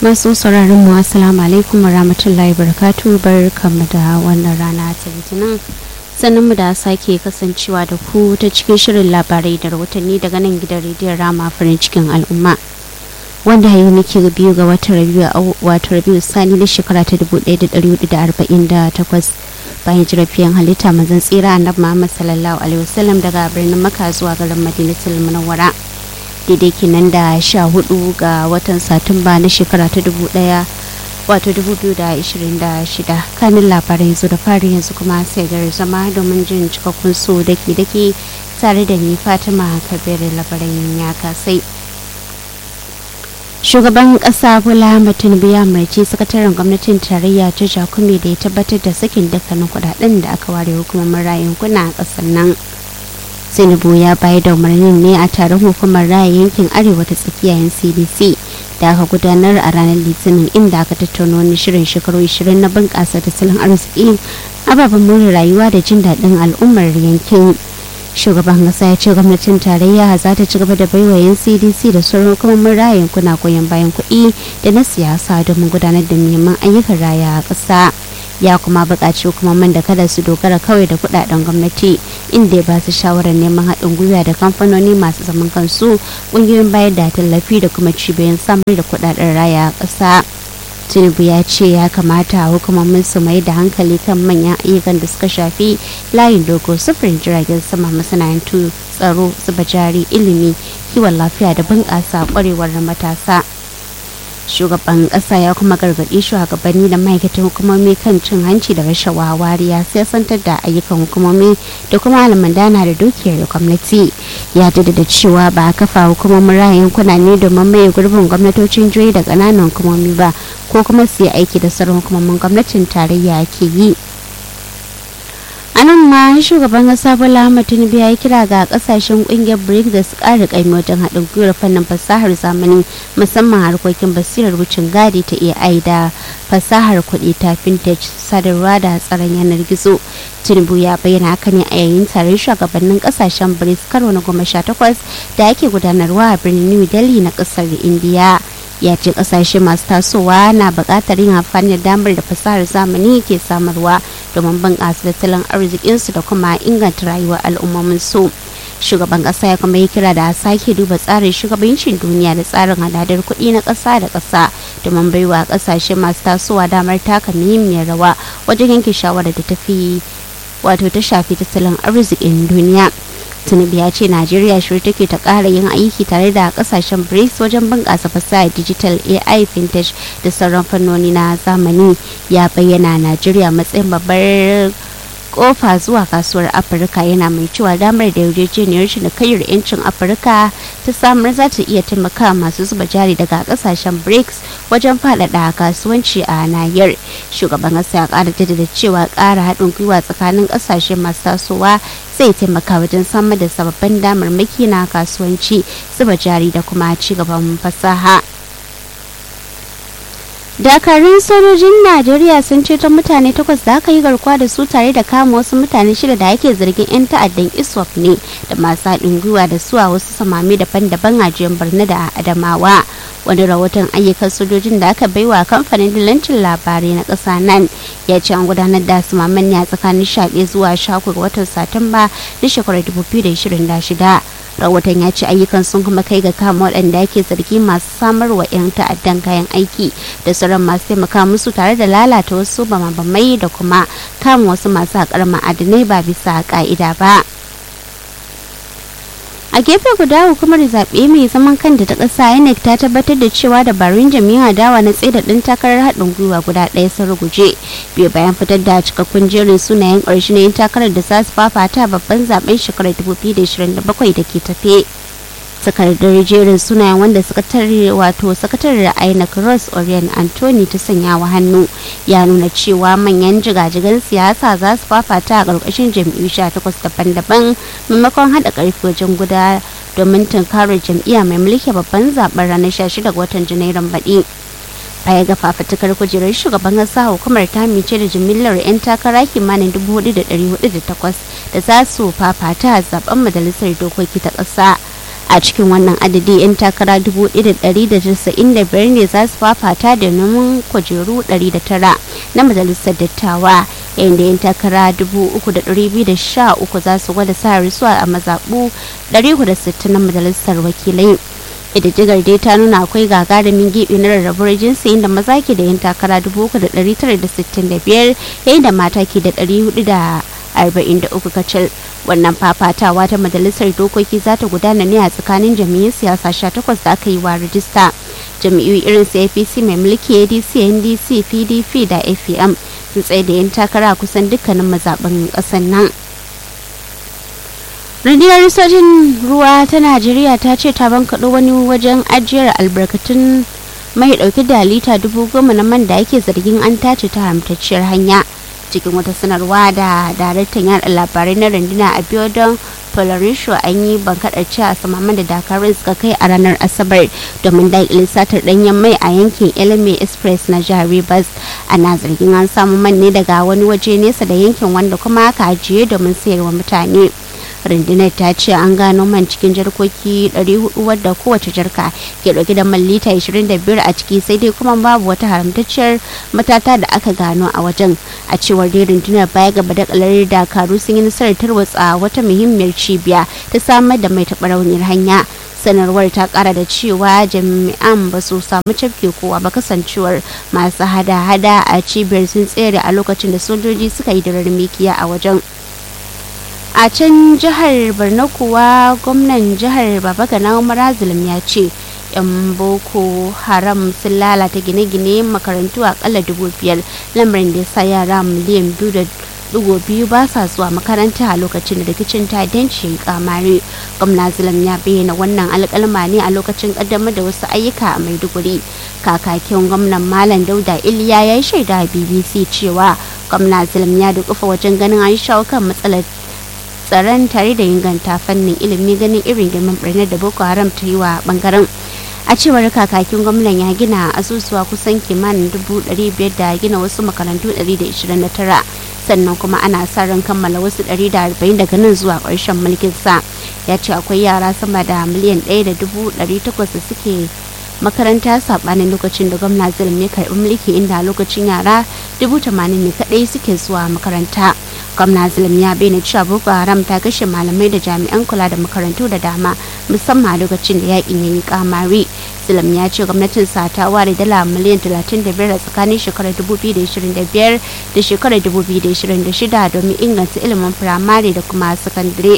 masu sauraron mu assalamu alaikum wa rahmatullahi barakatu bar kama da wannan rana ta litinin sannan mu da sake kasancewa da ku ta cikin shirin labarai da rahotanni daga nan gidan rediyon rama farin cikin al'umma wanda yau muke biyu ga watan rabiu wato rabiu sani na shekara ta 1448 bayan jirafiyan halitta mazan tsira annabi muhammad sallallahu alaihi wasallam daga birnin maka zuwa garin madinatul munawwara daidai kenan da sha hudu ga watan satumba na shekara ta dubu daya wato dubu biyu da ishirin da shida kanin labarai yanzu da fari yanzu kuma sai gari zama domin jin cikakkun su dake dake tare da ni fatima kabir labarai ya kasai shugaban kasa bola tinubu ya umarci sakataren gwamnatin tarayya ta jakumi da ya tabbatar da sakin dukkanin kudaden da aka ware hukumomin rayun kuna a kasar nan tinubu ya bayar da umarnin ne a taron hukumar raya yankin arewa ta tsakiya cdc da aka gudanar a ranar litinin inda aka tattauna wani shirin shekaru 20 na bunƙasa tattalin arziki ababen more rayuwa da jin daɗin al'ummar yankin shugaban kasa ya ce gwamnatin tarayya za ta ci gaba da baiwa yan cdc da sauran hukumomin raya yankuna goyon bayan kuɗi da na siyasa domin gudanar da neman ayyukan raya a ƙasa ya kuma buƙaci hukumomin da kada su dogara kawai da kudaden gwamnati inda ya ba su shawarar neman haɗin gwiwa da kamfanoni masu zaman kansu ƙungiyoyin bayar da tallafi da kuma cibiyoyin samar da kudaden raya ƙasa tinubu ya ce ya kamata hukumomin su mai da hankali kan manyan ayyukan da suka shafi layin dogo sufurin jiragen sama masana'antu tsaro zuba jari ilimi kiwon lafiya da bunƙasa ƙwarewar matasa shugaban kasa ya kuma gargaɗi shugabanni da ma'aikatan hukumomi kan cin hanci da rashawa wariya siyasantar da ayyukan hukumomi da kuma almandana da dukiyar gwamnati ya jaddada cewa ba a kafa hukumomin raya yankuna ne domin maye gurbin gwamnatocin jihohi da ƙananan hukumomi ba ko kuma su yi aiki da sauran hukumomin gwamnatin tarayya ke yi a nan ma shugaban kasa bola ahmad tinubu ya yi kira ga kasashen kungiyar brics da su kara kaimi wajen haɗin gwiwar fannin fasahar zamani musamman harkokin basirar wucin gadi ta ai da fasahar kuɗi ta fintech sadarwa da tsaron yanar gizo tinubu ya bayyana haka ne a yayin taron shugabannin kasashen brics karo na goma sha takwas da ake gudanarwa a birnin new delhi na ƙasar indiya ya ce kasashe masu tasowa na buƙatar yin amfani da damar da fasahar zamani ke samarwa domin bunƙasa tattalin arzikinsu da kuma inganta rayuwar al'ummomin su shugaban ƙasa ya kuma yi kira da sake duba tsarin shugabancin duniya da tsarin hadadar kuɗi na ƙasa da ƙasa domin baiwa ƙasashe masu tasowa damar taka muhimmiyar rawa wajen yanke shawarar da tafi wato ta shafi tattalin arzikin duniya tinubu ya ce najeriya shirya take ta kara yin aiki tare da kasashen brics wajen bunƙasa fasahar digital ai fintech da sauran fannoni na zamani ya bayyana najeriya matsayin babbar kofa zuwa kasuwar afirka yana mai cewa damar da yarjejeniyar cinikayyar yancin afirka ta samar za ta iya taimaka masu zuba jari daga kasashen brics wajen faɗaɗa kasuwanci a nahiyar shugaban ƙasa ya ƙara jaddada cewa ƙara haɗin gwiwa tsakanin ƙasashe masu tasowa zai taimaka wajen samar da sababbin damarmaki na kasuwanci zuba jari da kuma ci gaban fasaha dakarun sojojin najeriya sun ceto mutane takwas da aka yi garkuwa da su tare da kama wasu mutane shida da ake zargin 'yan ta'addan iswap ne da masu haɗin gwiwa da su a wasu samami daban-daban a jiyar borno da adamawa wani rahoton ayyukan sojojin da aka baiwa kamfanin dillancin labarai na ƙasa nan ya ce an gudanar da samaman ne a tsakanin 11 zuwa 13 ga watan satumba na shekarar 2026 rahoton ya ce ayyukan sun kuma kai ga kama waɗanda ake zargi masu samarwa 'yan ta'addan kayan aiki da sauran masu taimaka musu tare da lalata wasu bamabamai da kuma kama wasu masu haƙar ma'adinai ba bisa ƙa'ida ba a gefe guda hukumar zaɓe mai zaman kanta ta ƙasa inec ta tabbatar da cewa dabarun jami'a adawa na tsaye da ɗin takarar haɗin gwiwa guda ɗaya sun ruguje biyu bayan fitar da cikakkun jerin sunayen ƙarshe na yin takarar da za su fafata babban zaben shekarar 2027 da ke tafe takardar jerin sunayen wanda sakatare wato sakatare inec ross orion anthony ta sanya wa hannu ya nuna cewa manyan jigajigan siyasa za su fafata a ƙarƙashin jam'iyyu 18 daban-daban maimakon haɗa ƙarfi wajen guda domin tunkarar jam'iyya mai mulki babban zaben ranar 16 ga watan janairun baɗi baya ga fafatukar kujerar shugaban kasa hukumar ta mice da jimillar 'yan takara kimanin 4,408 da za su fafata a zaben majalisar dokoki ta ƙasa a cikin wannan adadi 'yan takara 1,195 ne za su fafata da neman kujeru 109 na majalisar dattawa yayin da 'yan takara 3,213 za su gwada sa risuwa a mazaɓu 460 na majalisar wakilai ƙididdigar dai ta nuna akwai gagarumin gibi na rarrabuwar jinsi inda maza ke da yin takara 3,965 yayin da mata ke da 443 kacal wannan fafatawa ta majalisar dokoki za ta gudana ne a tsakanin jam'iyyun siyasa 18 da aka yi wa rajista jam'iyyu irin su apc mai mulki adc ndc pdp da afm sun tsaye da yan takara kusan dukkanin mazaɓin ƙasar nan rundunar sojin ruwa ta najeriya ta ce ta bankaɗo wani wajen ajiyar albarkatun mai ɗauke da lita dubu goma na man da ake zargin an tace ta haramtacciyar hanya cikin wata sanarwa da daraktan yada labarai na runduna a biodon polarisho an yi bankaɗar cewa samaman da dakarun suka kai a ranar asabar domin daƙile satar ɗanyen mai a yankin elme express na jihar rivers ana zargin an samu man ne daga wani waje nesa da yankin wanda kuma aka ajiye domin sayarwa mutane rundunar ta ce an gano man cikin jarkoki 400 wadda kowace jarka ke dauke da man lita 25 a ciki sai dai kuma babu wata haramtacciyar matata da aka gano a wajen a cewar dai rundunar baya gaba da kalar dakaru sun yi nasarar tarwatsa wata muhimmiyar cibiya ta samar da mai taɓa rauniyar hanya sanarwar ta kara da cewa jami'an ba su samu cafke kowa ba kasancewar masu hada-hada a cibiyar sun tsere a lokacin da sojoji suka yi da mikiya a wajen a can jihar borno kuwa gwamnan jihar babagana umar zulum ya ce yan boko haram sun lalata gine-gine makarantu akalla dubu biyar lamarin da sa yara miliyan biyu da digo biyu ba sa zuwa makaranta a lokacin da rikicin ta'addanci kamare gwamna zulum ya bayyana wannan alkalma ne a lokacin kaddamar da wasu ayyuka a maiduguri kakakin gwamnan malam dauda iliya ya yi shaida a bbc cewa gwamna zulum ya dukufa wajen ganin an shawo kan matsalar tsaron tare da inganta fannin ilimi ganin irin girman birnin da boko haram ta yi wa bangaren a cewar kakakin gwamnan ya gina asusuwa kusan kimanin dubu biyar da gina wasu makarantu 129 sannan kuma ana sa ran kammala wasu 140 daga nan zuwa ƙarshen mulkin sa ya ce akwai yara sama da miliyan 1.800 da suke makaranta sabanin lokacin da gwamna zulum ya karbi mulki inda lokacin yara dubu tamanin ne kadai suke zuwa makaranta gwamna zulum ya bayyana cewa boko haram ta kashe malamai da jami'an kula da makarantu da dama musamman a lokacin da yakin ya yi kamari zulum ya ce gwamnatin sa ta ware dala miliyan 35 a tsakanin shekarar 2025 da shekarar 2026 domin inganta ilimin firamare da kuma sakandare.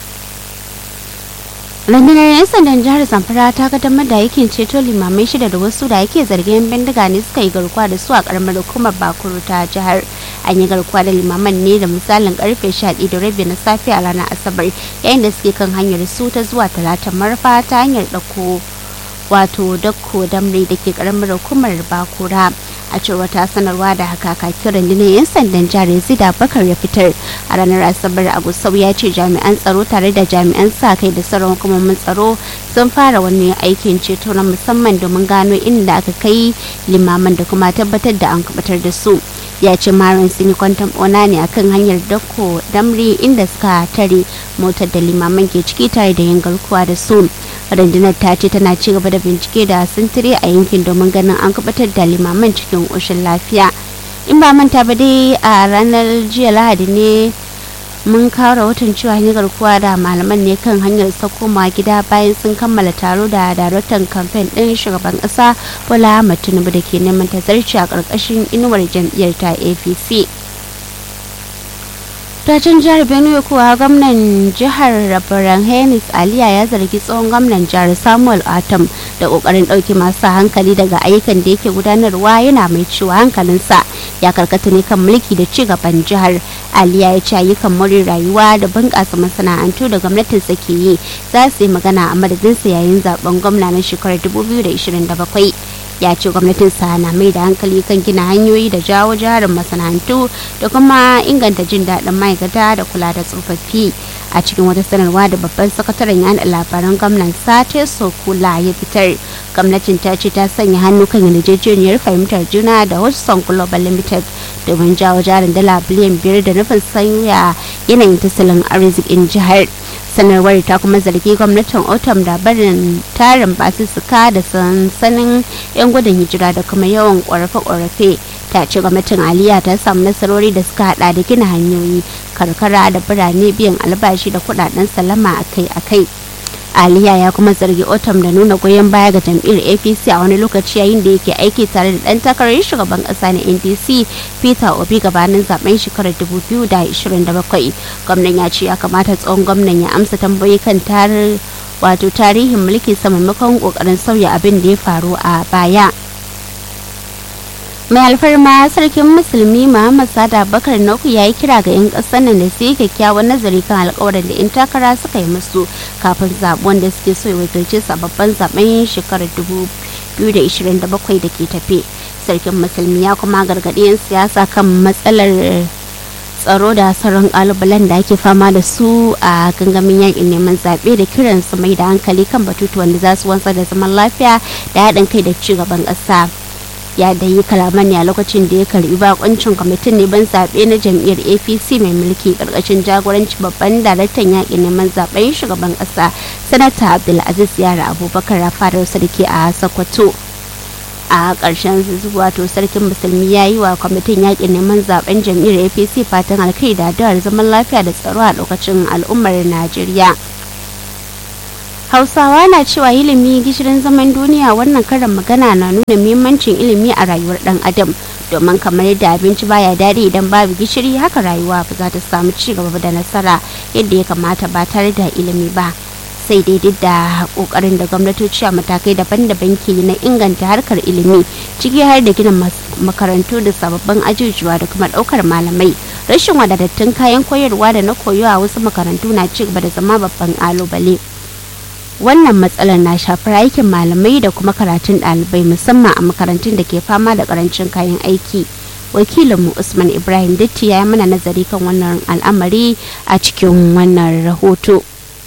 rundunar 'yan sandan jihar zamfara ta kaddamar da aikin ceto limamai shida da wasu da yake zargin bindiga ne suka yi garkuwa da su a karamar hukumar bakuru ta jihar an yi garkuwa da limaman ne da misalin karfe 11 da rabi na safe a ranar asabar yayin da suke kan hanyar su ta zuwa talata marfa ta hanyar ɗauko wato dakko damre da ke karamar hukumar bakura a cewar ta sanarwa da haka kakin rundunar 'yan sandan jihar zida bakar ya fitar a ranar asabar a gusau ya ce jami'an tsaro tare da jami'an sa kai da sauran hukumomin tsaro sun fara wani aikin ceto na musamman domin gano inda aka kai limaman da kuma tabbatar da an kubatar da su ya ce marin sun yi kwantan ona ne akan hanyar dako damri inda suka tare motar da limaman ke ciki tare da yin garkuwa da su rundunar ta ce tana ci gaba da bincike da sintiri a yankin domin ganin an kubatar da limaman cikin ƙoshin lafiya in ba manta ba dai a ranar jiya lahadi ne mun kawo rahoton cewa hanyar garkuwa da malaman ne kan hanyar sakoma gida bayan sun kammala taro da daraktan kamfen ɗin shugaban ƙasa bola ahmad tinubu da ke neman tazarci a ƙarƙashin inuwar jam'iyyar ta apc Tacin jihar Benue kuwa gwamnan jihar Rabaran Henis Aliya ya zargi tsohon gwamnan jihar Samuel Atom da kokarin ɗauke masu hankali daga ayyukan da yake gudanarwa yana mai cewa hankalinsa ya karkata ne kan mulki da ci gaban jihar. Aliya ya ce ayyukan more rayuwa da bunƙasa masana'antu da gwamnatin ke yi za su yi magana a madadinsa yayin zaben gwamna na shekarar 2027. ya ce gwamnatin na mai da hankali kan gina hanyoyi da jawo jarin masana'antu da kuma inganta jin daɗin ma'aikata da kula da tsofaffi a cikin wata sanarwa da babban sakataren yan labaran gwamnan sate sokula ya fitar gwamnatin ta ce ta sanya hannu kan yarjejeniyar fahimtar juna da hudson global limited domin jawo jarin dala biliyan biyar da nufin sanya yanayin tattalin arzikin jihar sanarwar ta kuma zargi gwamnatin otam da barin tarin basussuka da sansanin 'yan gudun hijira da kuma yawan ƙorafe-ƙorafe ta ce gwamnatin aliya ta samu nasarori da suka hada da gina hanyoyi karkara da birane biyan albashi da kudaden salama akai-akai aliya ya kuma zargi otam da nuna goyon baya ga jam'iyyar apc a wani lokaci yayin da yake aiki tare da dan takarar shugaban kasa na ndc peter obi gabanin zaben shekarar 2027 gwamnan ya ce ya kamata tsohon gwamnan ya amsa tambayi kan tarar wato tarihin mulki sa maimakon kokarin sauya abin da ya faru a baya mai alfarma sarkin musulmi muhammad sada bakar nauku ya yi kira ga 'yan ƙasar nan da su yi kyakkyawan nazari kan alkawarin da 'yan takara suka yi musu kafin zaɓen da suke so ya wakilce babban zaben shekarar 2027 da ke tafe sarkin musulmi ya kuma gargaɗi 'yan siyasa kan matsalar tsaro da sauran kalubalen da ake fama da su a gangamin yakin neman zaɓe da kiran su mai da hankali kan batutuwan da za su wanzar da zaman lafiya da haɗin kai da ci gaban ƙasa. ya da yi kalaman ne a lokacin da ya karbi bakoncin kwamitin neman zaɓe na jam'iyyar apc mai mulki karkashin jagoranci babban daraktan yaƙin neman zaɓen shugaban ƙasa sanata abdulaziz yara abubakar rafarar sarki a sokoto a ƙarshen wato sarkin musulmi ya yi wa kwamitin yaƙin neman zaɓen jam'iyyar apc fatan alkai da addu'ar zaman lafiya da tsaro a lokacin al'ummar najeriya hausawa na cewa ilimi gishirin zaman duniya wannan karin magana na nuna muhimmancin ilimi a rayuwar dan adam domin kamar yadda abinci baya daɗi idan babu gishiri haka rayuwa ba za ta samu ci gaba da nasara yadda ya kamata ba tare da ilimi ba sai dai duk da kokarin da gwamnatoci a matakai daban-daban ke na inganta harkar ilimi ciki har da gina makarantu da sababbin ajujuwa da kuma ɗaukar malamai rashin wadatattun kayan koyarwa da na koyo a wasu makarantu na ci gaba da zama babban ƙalubale. wannan matsalar na shafar aikin malamai da kuma karatun ɗalibai musamman a makarantun da ke fama da karancin kayan aiki wakilinmu usman ibrahim datti ya yi mana nazari kan wannan al'amari a cikin wannan rahoto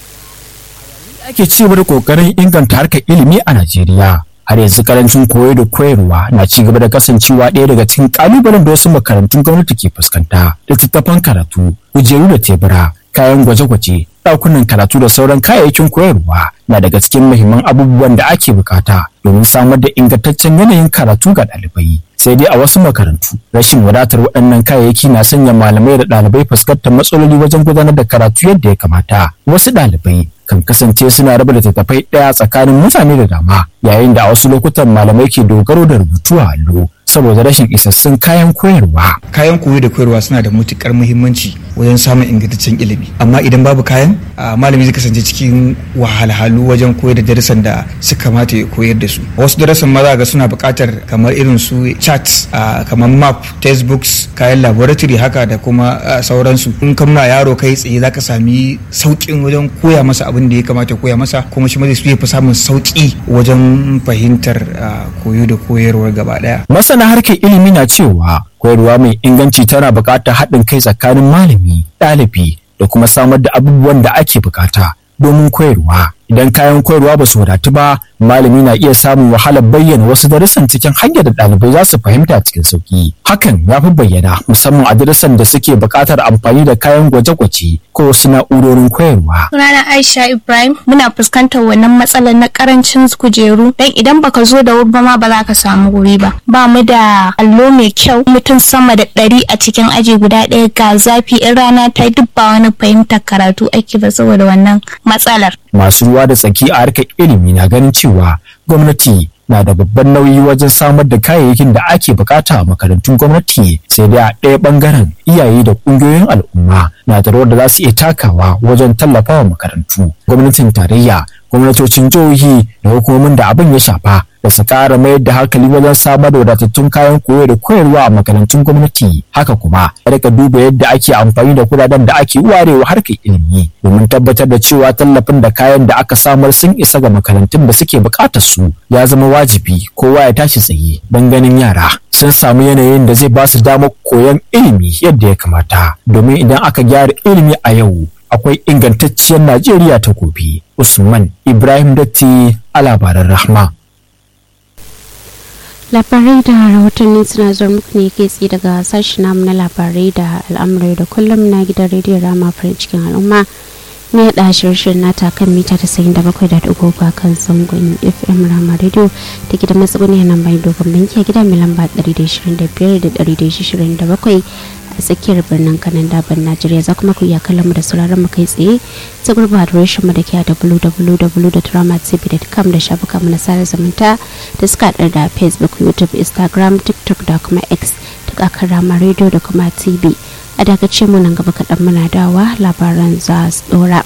ake ci da kokarin inganta harkar ilimi a najeriya har yanzu karancin koyo da koyarwa na ci gaba da kasancewa ɗaya daga cikin kalubalen da wasu makarantun gwamnati ke fuskanta littattafan karatu kujeru da tebura kayan gwaje-gwaje ɗakunan karatu da sauran kayayyakin koyarwa na daga cikin muhimman abubuwan da ake bukata domin samar da ingantaccen yanayin karatu ga ɗalibai sai dai a wasu makarantu rashin wadatar waɗannan kayayyaki na sanya malamai da ɗalibai fuskantar matsaloli wajen gudanar da karatu yadda ya kamata wasu ɗalibai kan kasance suna raba littattafai ɗaya tsakanin mutane da dama yayin da a wasu lokutan malamai ke dogaro da rubutu a allo saboda rashin isassun kayan koyarwa. Kayan koyo da koyarwa suna da matukar muhimmanci wajen samun ingantaccen ilimi. Amma idan babu kayan, malami zai kasance cikin wahalhalu wajen koyar da darasan da suka kamata ya koyar da su. Wasu darasan ma za ga suna buƙatar kamar irin su charts, kamar map, textbooks, kayan laboratory haka da kuma sauransu. In ka nuna yaro kai tsaye za ka sami sauƙin wajen koya masa abin da ya kamata koya masa kuma shi ma zai fi samun sauƙi wajen fahimtar koyo da koyarwar gaba ɗaya. masana harkar ilimi na cewa koyarwa mai inganci tana buƙatar haɗin kai tsakanin malami ɗalibi da kuma samar da abubuwan da ake buƙata domin koyarwa idan kayan koyarwa ba su wadatu ba malami na iya samun wahalar bayyana wasu darussan cikin hanyar da ɗalibai za su fahimta cikin sauki hakan ya fi bayyana musamman a darussan da suke buƙatar amfani da kayan gwaje-gwaje ko wasu na'urorin koyarwa Sunana Aisha Ibrahim muna fuskantar wannan matsalar na karancin kujeru dan idan baka zo da wuri ba ma ba za ka samu wuri ba. Ba mu da allo mai kyau mutum sama da ɗari a cikin aji guda ɗaya ga zafi in rana ta duk ba wani fahimtar karatu ake ba saboda wannan matsalar. masu ruwa da tsaki a harkar ilimi na ganin cewa gwamnati na da babban nauyi wajen samar da kayayyakin da ake bukata a makarantun gwamnati sai dai a ɗaya ɓangaren iyaye da ƙungiyoyin al'umma na da rawar da za su iya takawa wajen tallafawa makarantu gwamnatin tarayya gwamnatocin jihohi da hukumomin da abin ya shafa da su ƙara mayar da hankali wajen samar da wadatattun kayan koyo da koyarwa a makarantun gwamnati haka kuma rika duba yadda ake amfani da kudaden da ake warewa harkar ilimi domin tabbatar da cewa tallafin da kayan da aka samar sun isa ga makarantun da suke buƙatar su ya zama wajibi kowa ya tashi tsaye don ganin yara sun samu yanayin da zai ba su damar koyon ilimi yadda ya kamata domin idan aka gyara ilimi a yau akwai ingantacciyar Najeriya ta gobe. Usman Ibrahim Datti a labaran Rahma. labarai da rahotanni suna zuwa muku ne kai tsaye daga sashen namu na labarai da al'amurai da kullum na gidan rediyon rama farin cikin al'umma ne da shirin nata kan mita 97.3 kan zangon fm rama radio da ke da matsuguni nan bai dogon banki a gida mai lamba 125 da 127 a tsakiyar birnin kanan daban najeriya za kuma ku iya kallon mu da sauraron mu kai tsaye ta gurba adireshin mu da ke a www.dramatv.com da shafuka mu na sada zumunta da suka haɗar da facebook youtube instagram tiktok da kuma x duk akan rama radio da kuma tv a dakace mu nan gaba kaɗan muna dawa labaran za su ɗora.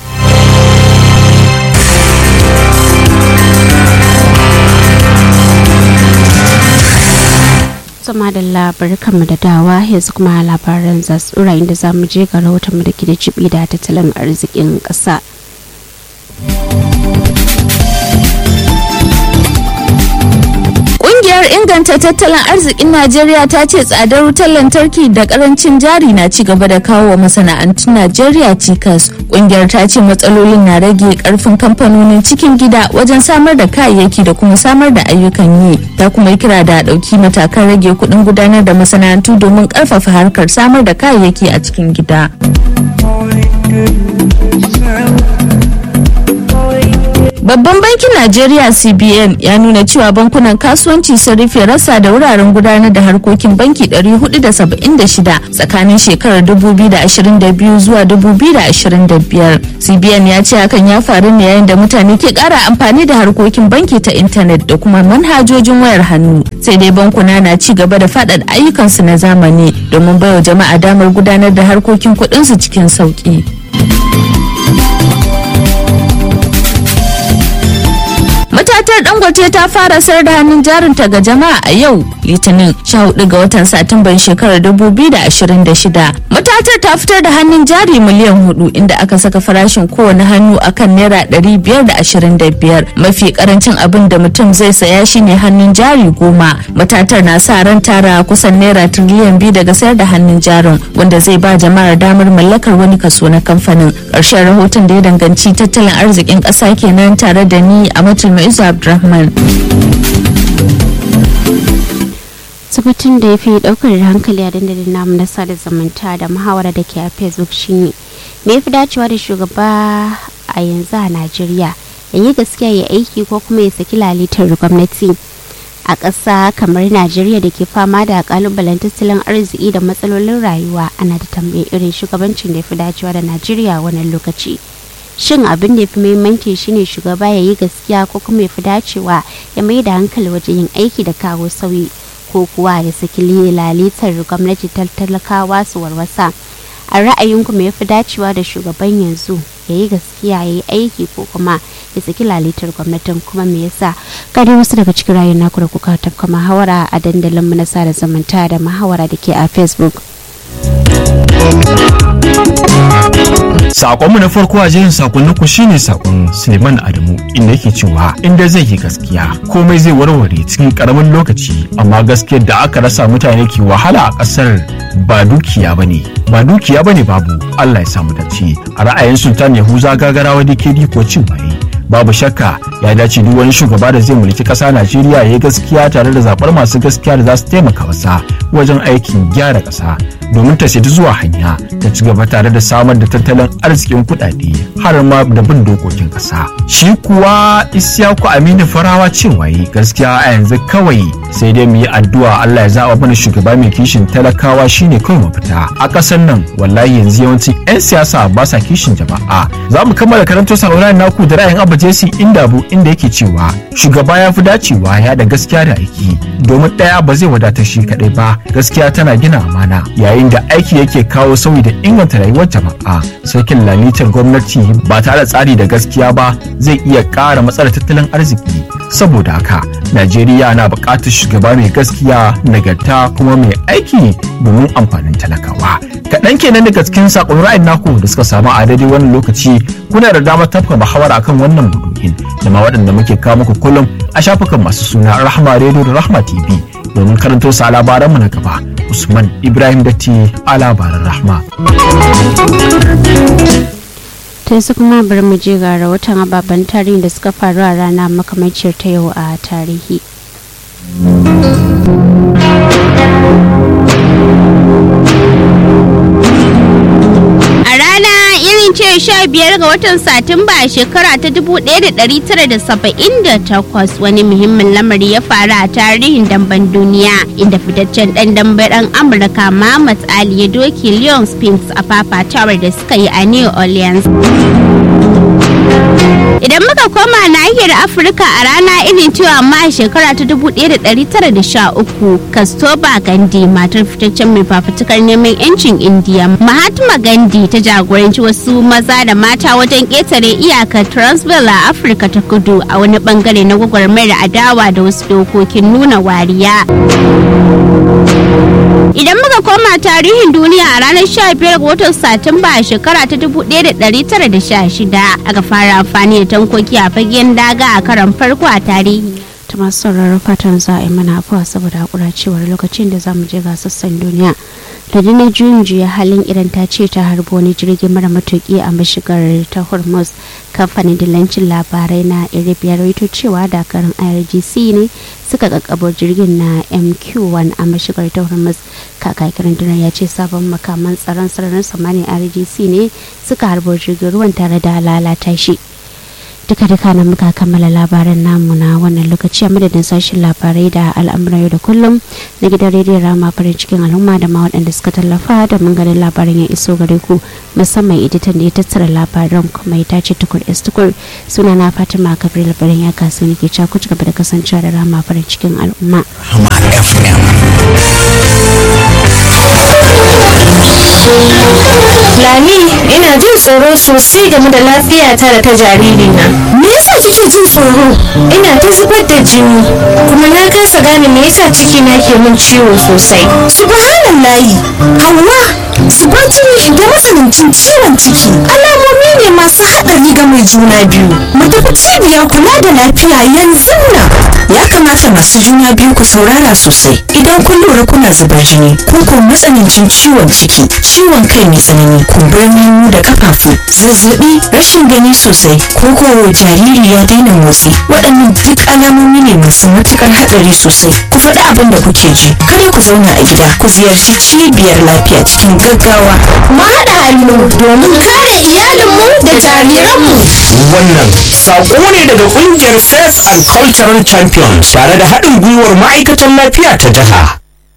sama da labarkanmu da dawa yanzu kuma labaran za su ɗora inda za mu je ga rahotonmu da ke da jibi da tattalin arzikin ƙasa. Ƙungiyar inganta tattalin arzikin Najeriya ta ce tsadar wutar lantarki da karancin jari na ci gaba da kawo wa masana'antun Najeriya cikas. Ƙungiyar ta ce matsalolin na rage karfin kamfanonin cikin gida wajen samar da kayayyaki da kuma samar da ayyukan yi. Ta kuma yi kira da ɗauki matakan rage kuɗin gudanar da masana'antu domin ƙarfafa harkar samar da kayayyaki a cikin gida. Babban bankin Najeriya CBN ya nuna cewa bankunan kasuwanci sun rufe rasa da wuraren gudanar da harkokin banki 476 tsakanin shekarar 2022 zuwa 2025. CBN ya ce hakan ya faru ne yayin da mutane ke kara amfani da harkokin banki ta intanet da kuma manhajojin wayar hannu. Sai dai bankuna na ci gaba da faɗaɗa ayyukansu na zamani domin baiwa jama'a damar gudanar da harkokin kuɗinsu cikin sauƙi. matatar dangote ta fara sayar da hannun jarinta ga jama'a a yau litinin 14 ga watan satumban shekarar 2026 matatar ta fitar da hannun jari miliyan hudu inda aka saka farashin kowane hannu akan naira 525 mafi karancin abin da mutum zai saya shine hannun jari goma matatar na sa ran tara kusan naira tiriliyan biyu daga sayar da hannun jarin wanda zai ba jama'ar damar mallakar wani kaso na kamfanin ƙarshen rahoton da ya danganci tattalin arzikin ƙasa kenan tare da ni a matul Isu Abdulrahman. tabbatin da ya fi daukar hankali a dandalin namu na sada zumunta da muhawara da ke a facebook shine me ya fi dacewa da shugaba a yanzu a najeriya ya yi gaskiya ya aiki ko kuma ya saki lalitar gwamnati a ƙasa kamar najeriya da ke fama da kalubalen tattalin arziki da matsalolin rayuwa ana da tambayi irin shugabancin da ya fi dacewa da najeriya wannan lokaci shin abin da ya fi muhimmanci shine shugaba ya yi gaskiya ko kuma ya fi dacewa ya mai da hankali wajen yin aiki da kawo sauyi ko kuwa ya saki lalitar gwamnati talakawa su warwasa a ra'ayinku me ya fi dacewa da shugaban yanzu ya yi gaskiya ya yi aiki ko kuma ya saki lalitar gwamnatin kuma me yasa kare wasu daga cikin rayuwar naku da kuka tafka muhawara a dandalin mu na sada zumunta da muhawara da ke a facebook Sakonmu na farko a jerin sakonnin ku shine sakon Suleiman Adamu inda yake cewa inda zai yi gaskiya komai zai warware cikin karamin lokaci amma gaskiyar da aka rasa mutane ke wahala a kasar ba dukiya bane ba dukiya bane babu Allah ya samu dace a ra'ayin Sultan Yahuza gagarawa DKD ko cin waye babu shakka ya dace duk wani shugaba da zai mulki ƙasa Najeriya ya yi gaskiya tare da zaɓar masu gaskiya da za su taimaka masa wajen aikin gyara ƙasa domin ta shaidu zuwa hanya ta ci gaba tare da samar da tattalin arzikin kuɗaɗe har ma da bin dokokin ƙasa. Shi kuwa Isyaku Aminu Farawa cewa yi gaskiya a yanzu kawai sai dai mu yi addu'a Allah ya zaɓa mana shugaba mai kishin talakawa shine kawai mafita. A ƙasar nan wallahi yanzu yawancin 'yan siyasa ba sa kishin jama'a. Za mu kammala karanto sauraron naku da ra'ayin Abba Jesse Indabu inda yake cewa shugaba ya fi dacewa ya da gaskiya da aiki domin ɗaya ba zai wadatar shi kaɗai ba gaskiya tana gina amana yayin da aiki yake kawo sauyi da inganta rayuwar jama'a sakin lalitar gwamnati ba tare da tsari da gaskiya ba zai iya ƙara matsalar tattalin arziki saboda haka najeriya na buƙatar shugaba mai gaskiya nagarta kuma mai aiki domin amfanin talakawa kaɗan kenan daga cikin saƙon ra'ayin naku da suka samu a daidai wannan lokaci kuna da damar tafka muhawara akan wannan maudu'in da ma waɗanda muke kawo muku kullum a shafukan masu suna rahma radio da rahma tv domin karanto su a labaranmu na gaba usman ibrahim datti a labaran rahma ta yanzu kuma bari mu je ga rahoton ababen tarihi da suka faru a rana makamacin ta yau a tarihi a rana irin ce ranar 15 ga watan Satumba a shekara ta 1978 wani muhimmin lamari ya faru a tarihin damben duniya inda fitaccen dan dambe dan Amurka Muhammad Ali ya doki Leon Spinks a fafatawar da suka yi a New Orleans. Idan muka koma nahiyar Afirka a rana irin cewa amma a shekara ta 1913 Kastoba Gandhi matar fitaccen mai fafutukar neman 'yancin Indiya Mahatma Gandhi ta jagoranci wasu maza da mata wajen ƙetare iyakar Transvaal a Afirka ta kudu a wani bangare na gwagwarmayar adawa da wasu dokokin nuna wariya. Idan muka koma tarihin duniya a ranar 15 ga watan Satumba a shekara ta 1916 aka fara amfani da tankoki a fagen daga a karon farko a tarihi. ta masu sauraron fatan za a yi mana afuwa saboda hakura cewar lokacin da za mu je ga sassan duniya rundunar juyin juya halin iran ta ce ta harbo wani jirgin mara matuki a mashigar ta hormuz kamfanin dillancin labarai na iribiyar raito cewa dakarun irgc ne suka kakkabo jirgin na mq1 a mashigar ta hormuz kakakin rundunar ya ce sabon makaman tsaron sararin samanin irgc ne suka harbo jirgin ruwan tare da lalata shi duka duka na muka kammala labaran namu na wannan lokaci a madadin sashen labarai da al'amuran yau da kullum na gidan rediyon rama farin cikin al'umma da ma waɗanda suka tallafa da mun ganin labarin ya iso gare ku musamman editan da ya tattara labaran kuma ya tace tukur s tukur suna na fatima kabir labarin ya kasu ne ke ku ci gaba da kasancewa da rama farin cikin al'umma. Lami, ina jin tsoro sosai game da lafiyata da ta jaririna. Me yasa kike jin tsoro? Ina ta zubar da jini, kuma na kasa gane me yasa ciki na ke min ciwo sosai. Subhanallahi, Hauwa, zubar jini da matsanancin ciwon ciki. Alamomi ne masu haɗari ga mai juna biyu. Mu tafi cibiyar kula da lafiya yanzu nan. ya kamata masu juna biyu ku saurara sosai idan kun lura kuna zubar jini ko ko matsanancin ciwon ciki ciwon kai mai tsanani kumburin hannu da kafafu zazzabi rashin gani sosai ko ko jariri ya daina motsi waɗannan duk alamomi ne masu matukar hatsari sosai ku faɗi abin da kuke ji kada ku zauna a gida ku ziyarci cibiyar lafiya cikin gaggawa Mu haɗa hannu domin kare iyalinmu da jariranmu. Wannan saƙo ne daga ƙungiyar Faith and Cultural Champions tare da haɗin gwiwar ma'aikatan lafiya ta jiha.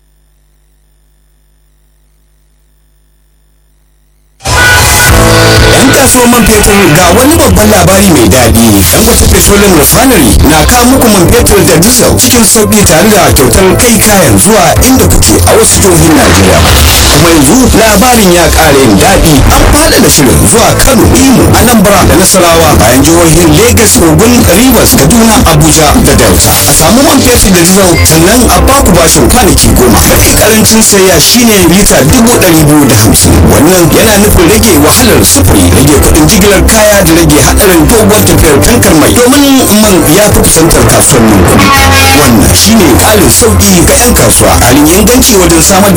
Yan kasuwar man fetur ga wani babban labari mai daɗi. Dangote Petroleum Refinery na kawo muku man fetur da diesel cikin sauƙi tare da kyautar kai kayan zuwa inda kuke a wasu jihohin Najeriya. Kuma yanzu labarin ya ƙara yin daɗi. An faɗaɗa shirin zuwa Kano, Imo, Anambra da Nasarawa bayan jihohin Lagos, Ogun, Rivers, Kaduna, Abuja da Delta. A samu man fetur da diesel sannan a baku bashin kwanaki goma. Mafi karancin sayya shine lita dubu ɗari biyu da hamsin. Wannan yana nufin rage wahalar sufuri rage kudin jigilar kaya da rage hadarin doguwar tafiyar tankar mai domin man ya fi kusantar kasuwannin kuɗi wannan shine ƙarin sauƙi ga 'yan kasuwa ƙarin inganci wajen samar da